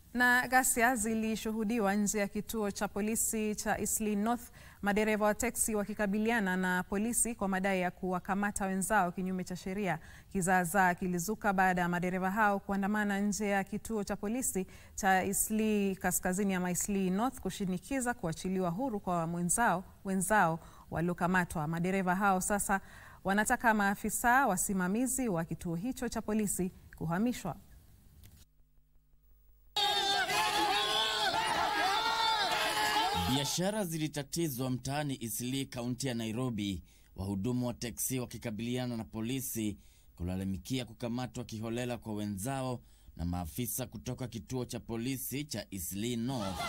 Na ghasia zilishuhudiwa nje ya kituo cha polisi cha Eastleigh North, madereva wa teksi wakikabiliana na polisi kwa madai ya kuwakamata wenzao kinyume cha sheria. Kizaazaa kilizuka baada ya madereva hao kuandamana nje ya kituo cha polisi cha Eastleigh Kaskazini ama Eastleigh North kushinikiza kuachiliwa huru kwa wenzao wenzao waliokamatwa. Madereva hao sasa wanataka maafisa wasimamizi wa kituo hicho cha polisi kuhamishwa. Biashara zilitatizwa mtaani Eastleigh, kaunti ya Nairobi, wahudumu wa teksi wakikabiliana na polisi kulalamikia kukamatwa kiholela kwa wenzao na maafisa kutoka kituo cha polisi cha Eastleigh North.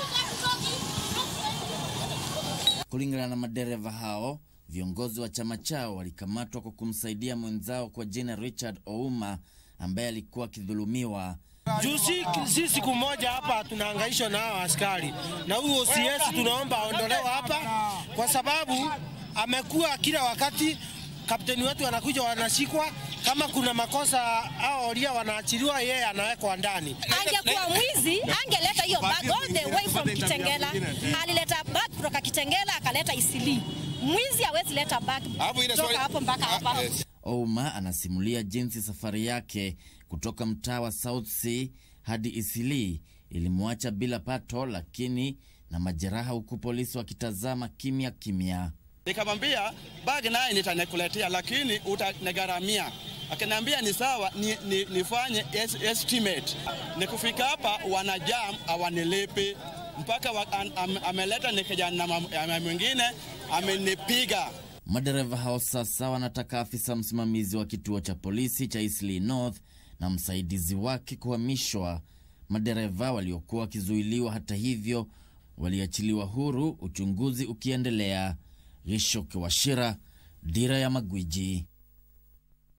Kulingana na madereva hao, viongozi wa chama chao walikamatwa kwa kumsaidia mwenzao kwa jina Richard Ouma ambaye alikuwa akidhulumiwa. Juu si, si siku moja hapa tunahangaishwa na hao askari, na huyo OCS tunaomba aondolewe hapa, kwa sababu amekuwa kila wakati kapteni wetu anakuja wanashikwa, kama kuna makosa hao oria wanaachiliwa, yeye anawekwa ndani. Angekuwa mwizi angeleta hiyo bag all the way from Kitengela. Alileta bag kutoka Kitengela akaleta Eastleigh. Mwizi hawezi leta bag kutoka hapo mpaka hapa. Ouma anasimulia jinsi safari yake kutoka mtaa wa South C hadi Eastleigh ilimwacha bila pato, lakini na majeraha, huku polisi wakitazama kimya kimya. Nikamwambia bag naye nitakuletea, lakini utanigharamia. Akaniambia ni sawa, ni, ni, nifanye es, estimate. Nikufika hapa wanajam awanilipi mpaka wa, am, am, ameleta ni kijana mwingine amenipiga. Madereva hao sasa wanataka afisa msimamizi wa kituo cha polisi cha Eastleigh North na msaidizi wake kuhamishwa. Madereva waliokuwa wakizuiliwa, hata hivyo, waliachiliwa huru, uchunguzi ukiendelea. Gishoke Washira, Dira ya Magwiji.